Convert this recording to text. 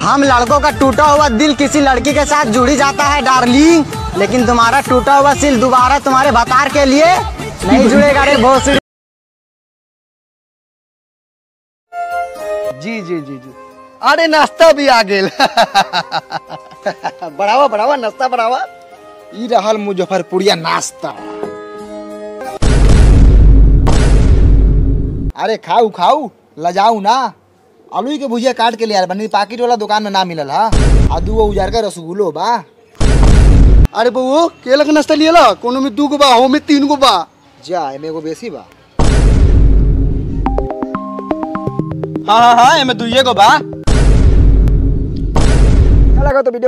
हम लड़कों का टूटा हुआ दिल किसी लड़की के साथ जुड़ी जाता है डार्लिंग लेकिन तुम्हारा टूटा हुआ दिल दोबारा तुम्हारे बतार के लिए नहीं जुड़ेगा रे भोसड़ी जी जी जी जी अरे नाश्ता भी आ गेल बढ़ावा बढ़ावा नाश्ता बढ़ावा ई रहल मुजफ्फरपुरिया नाश्ता अरे खाऊ खाऊ लजाऊ ना आलू के भुजिया काट के ले यार बनी पाकिट वाला दुकान में ना मिलल हा आ दू उजार का रसगुल्लो बा अरे बउओ केला के नाश्ता लियला कोनो में दू गो बा हो में तीन गो बा जा एमे एगो बेसी बा हाँ हाँ हाँ एमे दुइये गो बा लगा तो वीडियो